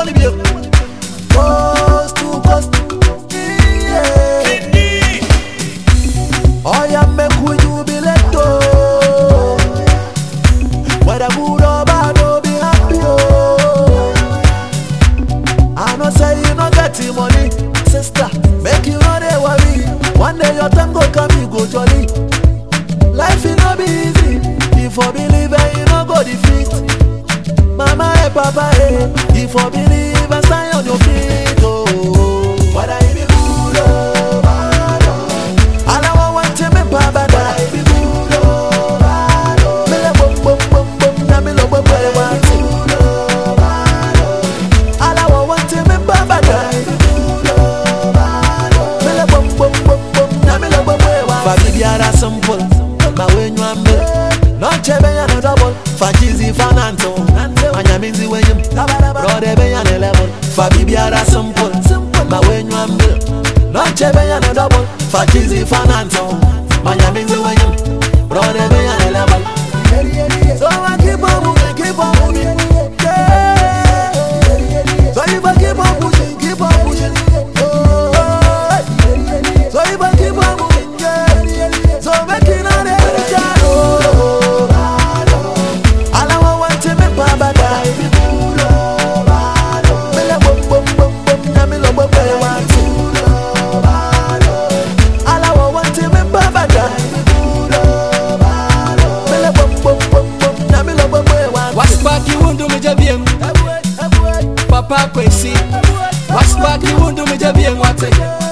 money be Coast to coast. Yeah. Oh yeah, make we jubilate oh. Whether good or bad, oh be happy oh. I know say you no get the money, sister. Make you no dey worry. One day your time go come, you go jolly. Life it no be easy. If you believe and you no go defeat. Mama and papa, eh. If you believe and stand on your feet, oh. Whether it be good or bad, oh. All I want want to me papa da. Whether it be good or bad, oh. Me le bum bum bum bum, na me lo bum bum want it. All I want want to me papa da. Me le bum bum bum bum, na me lo bum bum want it. Fa bibiara simple, ma wenyu ambe. Noche benya no double, fa chizi fa nanto. Manyamizi wenyum, brode benya ne level. Fa bibiara simple, ma wenyu ambe. Noche benya no double, fa chizi fa nanto. Manyamizi wenyum, brode benya ne level. So I keep on moving, keep on moving. Yeah. So if I keep on pushing, keep on pushing. Oh, so if I keep on moving, yeah. So make it on the oh. All I want want to me baba die. Me le bum bum bum bum, na me lo bum bum want to. All I want want to me baba die. Me le bum bum bum bum, na me lo bum bum want to. Waspaki wundu mijabiem Papa kwesi Waspaki wundu mijabiem wate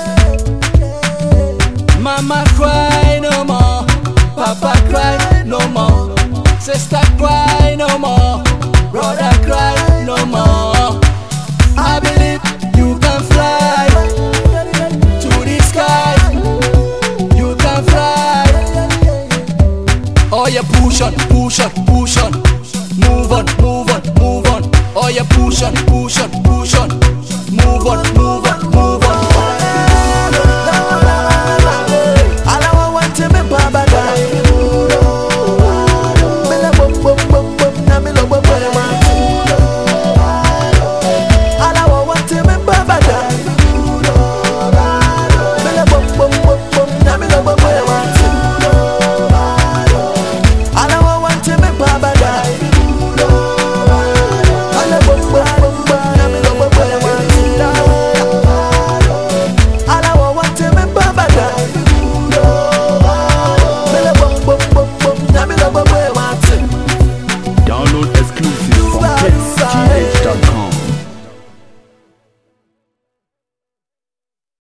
Mama cry no more Papa cry no more Sister cry no more Brother cry no more I believe you can fly To the sky You can fly Oh yeah, push on, push on, push on. Move on, move on, move on. Oh yeah, push on,